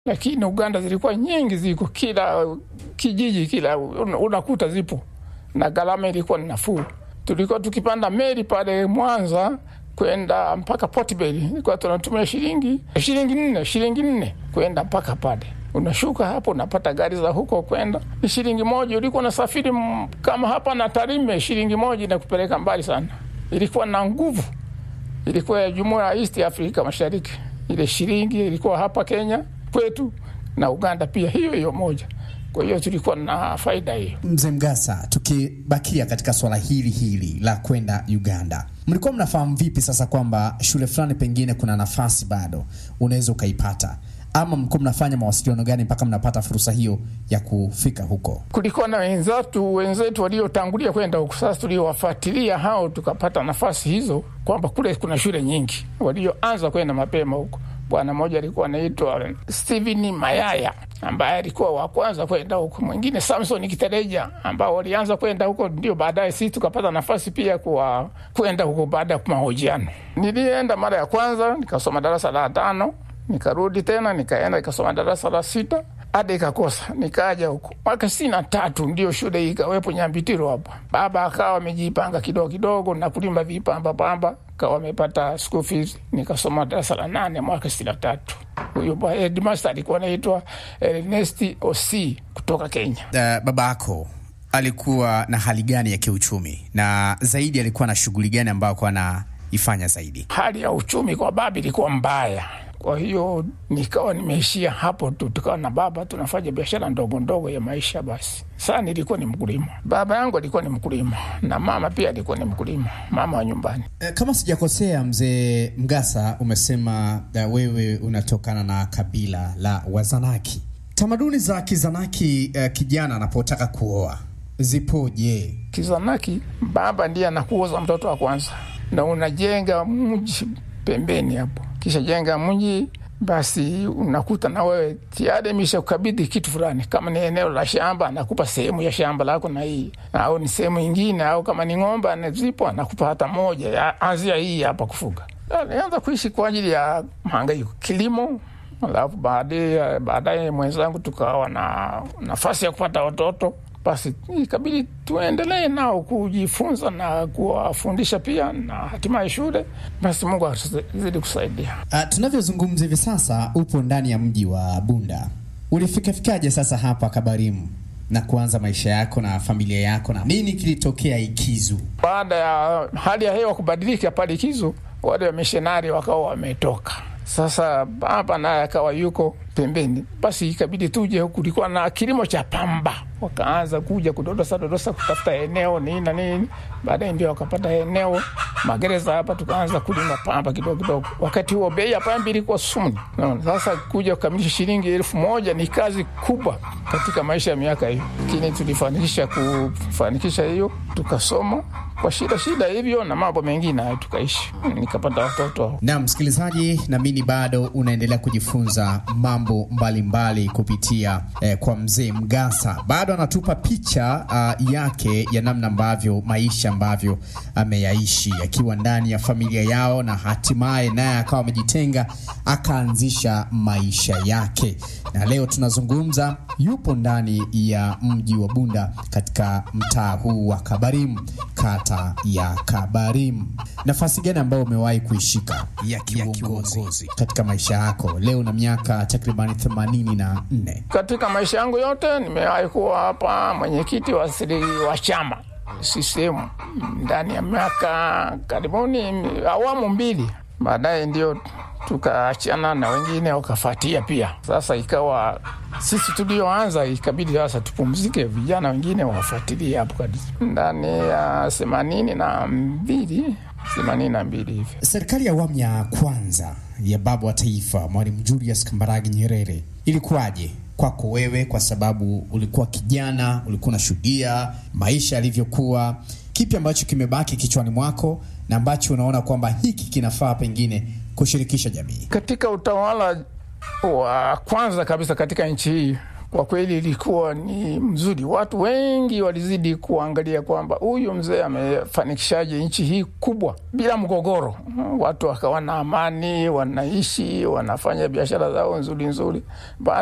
lakini Uganda zilikuwa nyingi, ziko kila kijiji, kila unakuta zipo, na gharama ilikuwa ni nafuu. Tulikuwa tukipanda meli pale Mwanza kwenda mpaka Port Bell, ilikuwa tunatumia shilingi shilingi nne shilingi nne kwenda mpaka pale unashuka hapo unapata gari za huko kwenda ni shilingi moja. Ulikuwa unasafiri kama hapa na Tarime, shilingi moja inakupeleka mbali sana. Ilikuwa na nguvu, ilikuwa ya jumuiya ya East Africa Mashariki. Ile shilingi ilikuwa hapa Kenya kwetu na Uganda pia hiyo hiyo moja. Kwa hiyo tulikuwa na faida hiyo. Mzee Mgasa, tukibakia katika swala hili hili la kwenda Uganda, mlikuwa mnafahamu vipi sasa kwamba shule fulani pengine kuna nafasi bado unaweza ukaipata ama mlikuwa mnafanya mawasiliano gani mpaka mnapata fursa hiyo ya kufika huko? Kulikuwa na wenzetu wenzetu waliotangulia kwenda huko, sasa tuliowafuatilia hao tukapata nafasi hizo, kwamba kule kuna shule nyingi walioanza kwenda mapema huko. Bwana mmoja alikuwa anaitwa Steven Mayaya ambaye alikuwa wa kwanza kwenda huko, mwingine Samson Kitereja ambao walianza kwenda huko, ndio baadaye sisi tukapata nafasi pia kwa kwenda huko baada ya mahojiano. Nilienda mara ya kwanza nikasoma darasa la tano nikarudi tena nikaenda nikasoma darasa la sita hadi ikakosa, nikaja huko mwaka sitini na tatu ndio shule hii ikawepo Nyambitiro hapa. Baba akawa amejipanga kidogo kidogo na kulima vipamba pamba, kawa amepata school fees, nikasoma darasa la nane mwaka sitini na tatu. Huyo headmaster alikuwa anaitwa Ernest Osi kutoka Kenya. Uh, baba yako alikuwa na hali gani ya kiuchumi na zaidi alikuwa na shughuli gani ambayo alikuwa anaifanya zaidi? Hali ya uchumi kwa baba ilikuwa mbaya kwa hiyo nikawa nimeishia hapo tu, tukawa na baba tunafanya biashara ndogo ndogo ya maisha. Basi saa nilikuwa ni mkulima, baba yangu alikuwa ni mkulima na mama pia alikuwa ni mkulima, mama wa nyumbani. E, kama sijakosea, mzee Mgasa, umesema uh, wewe unatokana na kabila la Wazanaki. Tamaduni za Kizanaki uh, kijana anapotaka kuoa zipoje? Kizanaki, baba ndiye anakuoza mtoto wa kwanza na unajenga mji pembeni hapo kisha jenga mji, basi unakuta na wewe tayari imesha kukabidhi kitu fulani. Kama ni eneo la shamba, anakupa sehemu ya shamba lako na hii, au ni sehemu ingine, au kama ni ng'ombe anazipo, anakupa hata moja ya anzia hii hapa kufuga. Alianza kuishi kwa ajili ya mahangaiko, kilimo. Alafu baadaye baadaye mwenzangu tukawa na nafasi ya kupata watoto basi ikabidi tuendelee nao kujifunza na kuwafundisha pia na hatimaye shule. Basi Mungu azidi kusaidia. Uh, tunavyozungumza hivi sasa upo ndani ya mji wa Bunda. Ulifikafikaje sasa hapa Kabarimu na kuanza maisha yako na familia yako, na nini kilitokea Ikizu? Baada ya hali ya hewa kubadilika pale Ikizu, wale wamishonari wakawa wametoka sasa baba naye akawa yuko pembeni, basi ikabidi tuje huku. Kulikuwa na kilimo cha pamba, wakaanza kuja kudodosa dodosa kutafuta eneo nini na nini. Baadaye ndio wakapata eneo magereza hapa, tukaanza kulima pamba kidogo kidogo. Wakati huo bei ya pamba ilikuwa sumni. Sasa kuja kukamilisha shilingi elfu moja ni kazi kubwa katika maisha ya miaka hiyo, lakini tulifanikisha kufanikisha hiyo, tukasoma kwa shida shida hivyo na mambo mengine hayo tukaishi, nikapata watoto. Na msikilizaji, naamini bado unaendelea kujifunza mambo mbalimbali mbali kupitia eh, kwa mzee Mgasa. Bado anatupa picha uh, yake ya namna ambavyo maisha ambavyo ameyaishi akiwa ndani ya familia yao, na hatimaye naye akawa amejitenga akaanzisha maisha yake, na leo tunazungumza, yupo ndani ya mji wa Bunda katika mtaa huu wa Kabarimu, kata ya Kabarimu. Nafasi gani ambayo umewahi kuishika ya kiuongozi katika maisha yako leo na miaka takribani themanini na nne? Katika maisha yangu yote nimewahi kuwa hapa mwenyekiti wa siri wa chama CCM ndani ya miaka karibuni awamu mbili, baadaye ndio tukaachana na wengine wakafuatia pia. Sasa ikawa sisi tulioanza ikabidi sasa tupumzike, vijana wengine wafuatilie hapo kabisa. Ndani ya themanini na mbili themanini na mbili hivi, serikali ya awamu ya kwanza ya baba wa taifa Mwalimu Julius Kambarage Nyerere ilikuwaje kwako wewe, kwa sababu ulikuwa kijana, ulikuwa unashuhudia maisha yalivyokuwa? Kipi ambacho kimebaki kichwani mwako na ambacho unaona kwamba hiki kinafaa pengine kushirikisha jamii katika utawala wa kwanza kabisa katika nchi hii? kwa kweli ilikuwa ni mzuri. Watu wengi walizidi kuangalia kwamba huyu mzee amefanikishaje nchi hii kubwa bila mgogoro. Watu wakawa na amani, wanaishi, wanafanya biashara zao nzuri nzuri.